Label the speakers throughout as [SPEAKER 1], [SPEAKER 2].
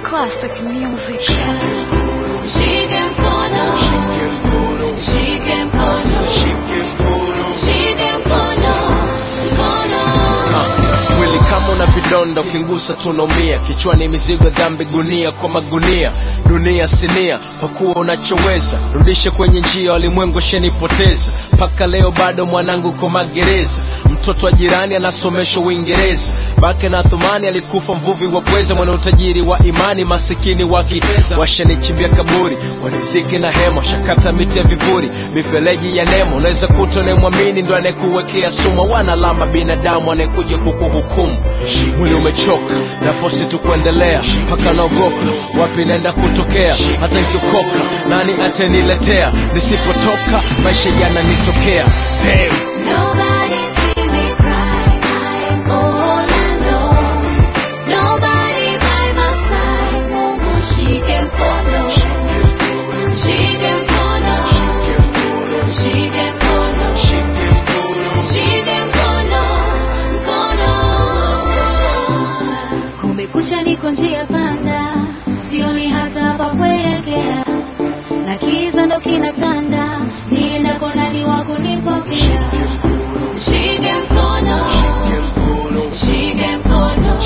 [SPEAKER 1] Classic music.
[SPEAKER 2] Shike mkono, shike mkono, shike mkono, mkono.
[SPEAKER 3] mwili kama una vidonda ukingusa tunaumia kichwani mizigo dhambi gunia kwa magunia dunia sinia pakuwa unachoweza rudishe kwenye njia walimwengu shenipoteza mpaka leo bado mwanangu ko magereza mtoto wa jirani anasomeshwa uingereza bake na thumani alikufa mvuvi wa pweza mwana utajiri wa imani masikini wa kifeza washanichimbia kaburi waniziki na hema shakata miti ya vivuri mifereji ya nemo unaweza kuta unayemwamini ndo anayekuwekea sumu wana alama binadamu anayekuja kukuhukumu mwili umechoka nafosi tu kuendelea mpaka naogopa wapi naenda kutokea hata nikiokoka nani ataniletea nisipotoka maisha yananitokea Damn.
[SPEAKER 2] Nobody see me cry, I'm all alone. Nobody by my side, Mungu shike mkono, shike mkono, shike mkono, shike mkono, mkono. Kumekucha, niko njia panda, sioni hata pa kuelekea, na kiza ndo kinatanda, niendako nani wa kunipokea? Shike mkono, shike mkono,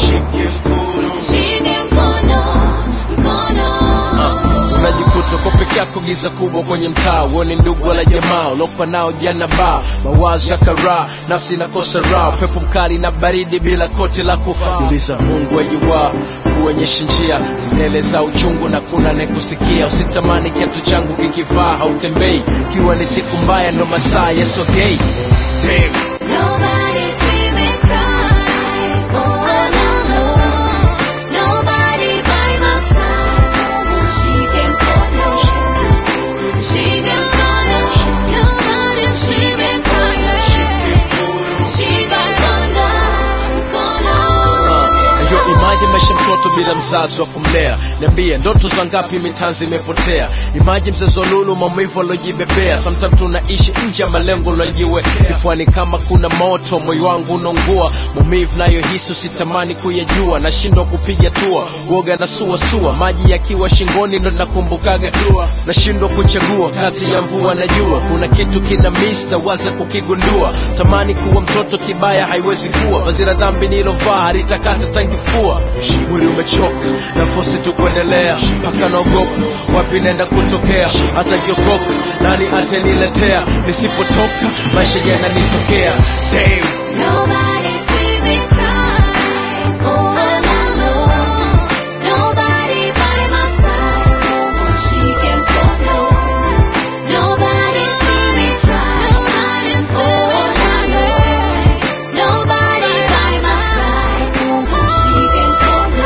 [SPEAKER 2] shike mkono, mkono.
[SPEAKER 3] unajikuta uko peke yako giza kubwa kwenye mtaa uone ndugu wala jamaa ulopa nao jana baa mawazo ya karaa nafsi inakosa raha upepo mkali na baridi bila koti la kufaa uliza mungu ajuwa kuonyesha njia mbele za uchungu na kuna nekusikia usitamani kiatu changu kikivaa hautembei ikiwa ni siku mbaya ndo masaa yesogei Damn.
[SPEAKER 2] Nobody see me cry, all alone. Nobody by my side. Shike mkono, shike mkono. Nobody see me cry, shike mkono, mkono.
[SPEAKER 3] Yo, imagine maisha mtoto bila mzazi wa kumlea niambie ndoto za ngapi mitanzi imepotea imagine mzezo lulu maumivu alojibebea sometimes tunaishi nje ya malengo lojiwe kifuani kama kuna moto moyo wangu unaungua maumivu nayohisi usitamani kuyajua nashindwa kupiga tua uoga na suasua maji yakiwa shingoni ndo nakumbukaga dua nashindwa kuchagua kati ya mvua na jua kuna kitu kina miss na waza kukigundua tamani kuwa mtoto kibaya haiwezi kuwa vazi la dhambi nilovaa halitakata tangifua mwili umechoka nafosi tu kuendelea mpaka naogopa wapi naenda kutokea hata kiokoka nani ataniletea nisipotoka maisha yananitokea Damn.
[SPEAKER 2] Nobody see me cry, all alone. Nobody by my side. Shike mkono. Nobody see me cry, all alone. Nobody by my side. Shike mkono.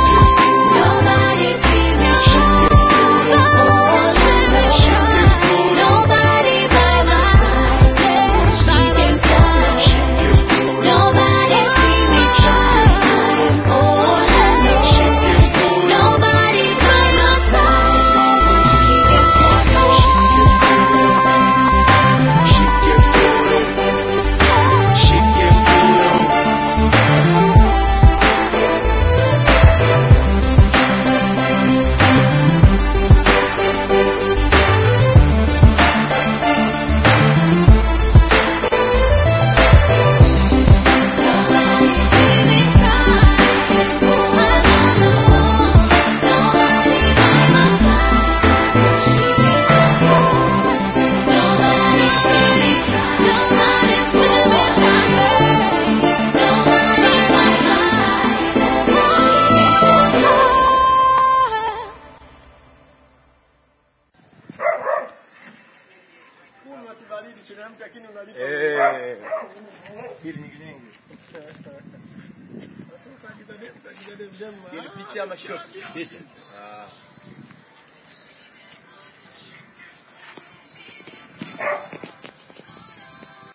[SPEAKER 2] Nobody see me cry, all alone. Nobody by my side. Shike mkono. Nobody see me cry, all alone. Nobody by my side. Shike mkono. Nobody see me cry, all alone. Nobody by my side. Shike mkono. Nobody see me cry, nobody see me cry. Nobody by my side. Shike mkono.
[SPEAKER 3] Picha ama shot? Picha.